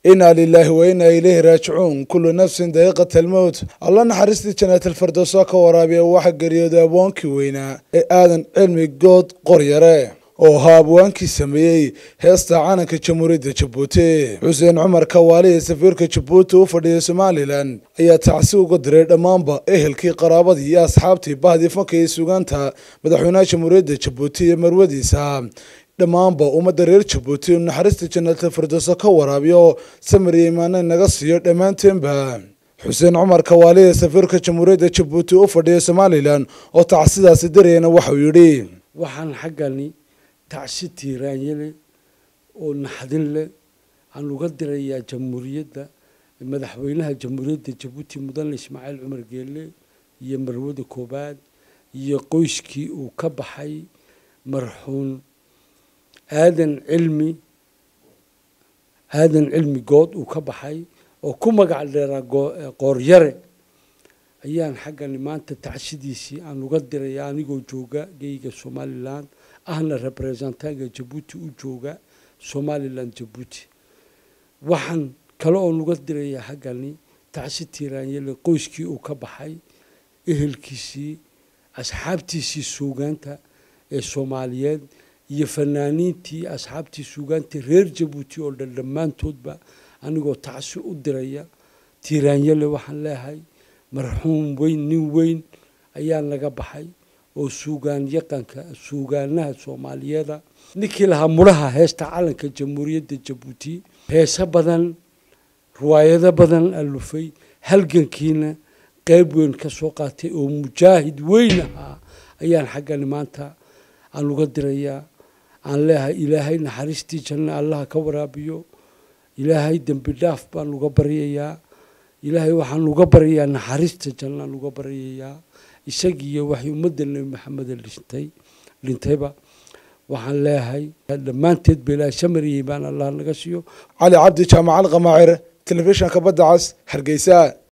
inaa lilaahi wa inaa ilayhi raajicuun kullu nafsin daqiiqata almowt alla naxariistii janaatalfirdowsa ka waraabiya waxa geeriyooday abwaankii weynaa ee aadan cilmi good qoryare oo ahaa abwaankii sameeyey heesta calanka jamhuuriyadda jabuuti xuseen cumar kawaali ee safiirka jabuuti u fadhiyay somalilan ayaa tacsi uga diray dhammaanba ehelkii qaraabadii iyo asxaabtii bahdii fanka iyo sugaanta madaxweynaha jamhuuriyadda jabuuti iyo marwadiisa dhammaanba ummadda reer jabuuti inu naxariista janaatal firdowso ka waraabiyo samir iyo imaane naga siiyo dhammaanteenba xuseen cumar kawaali ee safiirka jamhuuriyadda jabuuti u fadhiya somalilan oo tacsidaasi darayana waxauu yidhi waxaan xaggani tacsi tiiraanye leh oo naxdin leh aan uga dirayaa jamhuuriyadda madaxweynaha jamhuuriyadda jabuuti mudane ismaaciil cumar geelle iyo marwada koobaad iyo qoyskii uu ka baxay marxuun aadan cilmi aadan cilmi good uu ka baxay oo ku magac dheeraa qooryare ayaan xaggani maanta tacsidiisii aan uga diraya anigoo jooga geyga somalilan ahna representaanka jabuuti u jooga somalilan jabuuti waxaan kale oon uga dirayaa xaggani tacsi tiiraanyele qoyskii uu ka baxay ehelkiisii asxaabtiisii suugaanta ee soomaaliyeed iyo fanaaniintii asxaabtii suugaanta reer jabuuti oo dhan dhammaantoodba anigoo tacsi u diraya tiiraanyele waxaan leehay marxuum weyn nin weyn ayaa naga baxay oo suugaan yaqanka suugaanaha soomaaliyeeda ninkii lahaa mudhaha heesta calanka jamhuuriyadda jabuuti heese badan riwaayado badan alufay halgankiina qeyb weyn ka soo qaatay oo mujaahid weyn ahaa ayaan xaggani maanta aan uga dirayaa aan leehay ilaahay naxariistii janno allaha ka waraabiyo ilaahay dembi dhaaf baan uga baryayaa ilaahay waxaan uga baryayaa naxariista jannaan uga baryayaa isagiiyo waxay ummadda nebi maxameda dhintay dhintayba waxaan leeyahay dhammaanteed ba ilaahay samariyey baan allah naga siiyo cali cabdi jaamacal qamaacir telefishinka badda cas hargeysa